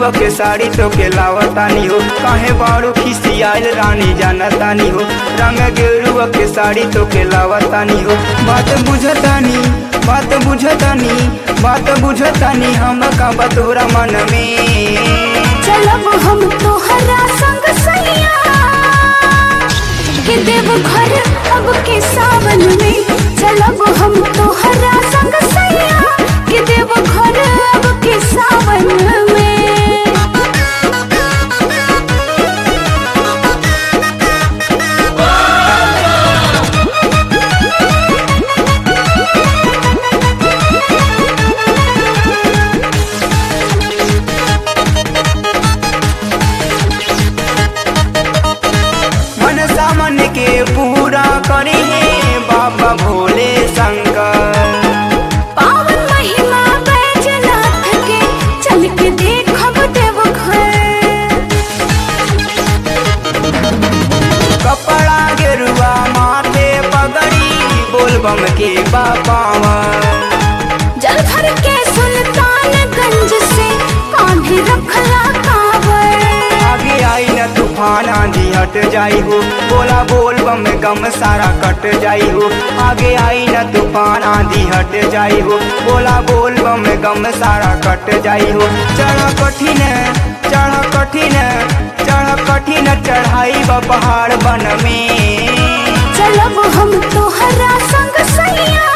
गेरुआ के साड़ी तो के लावतानी हो काहे बाड़ू खिसियाल रानी जानतानी हो रंग गेरुआ के साड़ी तो के लावतानी हो बात बुझतानी बात बुझतानी बात बुझतानी हम का बतोरा मन में चलब हम तोहरा संग सैया के देव घर अब के सावन में चलब हम तोहरा संग सैया के देव घर अब के सावन में मन सामन के पूरा करे हे बाबा भोले शंकर पावन महिमा बैजनाथ के चल के देखब देव घर कपड़ा गेरुआ माथे पगड़ी बोलबम के बापावा जल भर के सुल्तानगंज से कांधे रखला कांवर आगे आई न तूफान आंधी हट जाई हो बोला बोल बम गम सारा कट जाई हो आगे आई न तूफान आंधी हट जाई हो बोला बोल बम गम सारा कट जाई हो चढ़ कठिन चढ़ कठिन चढ़ कठिन चढ़ाई बा पहाड़ बन में चलब हम तोहरा संग सैया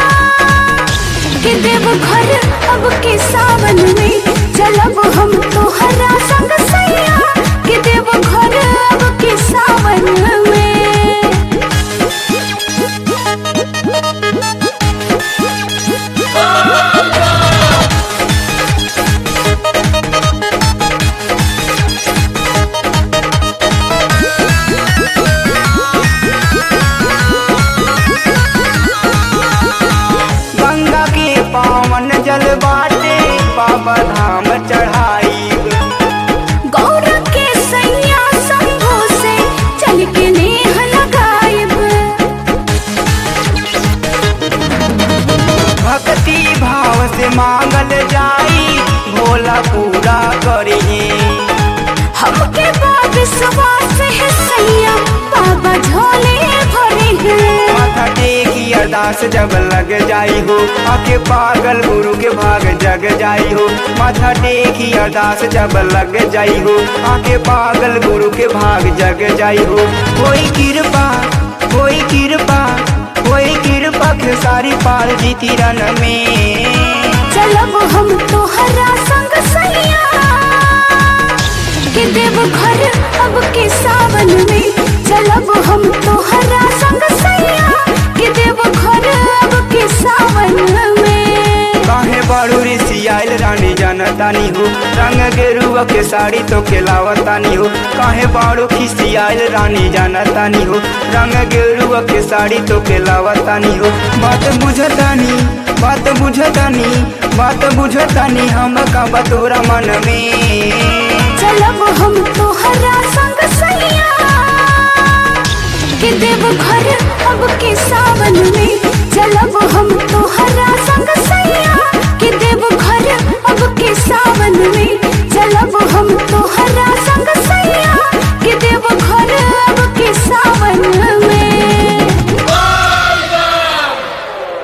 के देव घर अब के सावन में चलब हम तोहरा संग सैया के देव घर अब के सावन में गंगा के पावन जल बाटे बाबा धाम चढ़ाई गौर के सैया शंभू से चल के नेह लगायब भक्ति भाव से मांगल जाई भोला पूरा करिए हमके बा विश्वास है सैया बाबा झोले भरे हैं माथा टेकी अरदास जब लग जाई हो आके पागल गुरु के भाग जग जाई हो माथा टेकी अरदास जब लग जाई हो आके पागल गुरु के भाग जग जाई हो कोई कृपा कोई कृपा कोई कृपा खेसारी पाल जीती रन में चलब हम तोहरा संग सैया के देव घर अब के सावन में चलब हम तोहरा संग सैया के देव घर अब के सावन में काहे बाड़ू ऋषि आयल रानी जानतानी हो रंग गेरुआ के साड़ी तो खेलावतानी हो काहे बाड़ू खिसी आयल रानी जानतानी हो रंग गेरुआ के साड़ी तो खेलावतानी हो बात बुझतानी बात बुझतानी बात बुझतानी हम का बतोरा मन में चलब हम तोहरा संग सैया के देव घर अब के सावन में चलब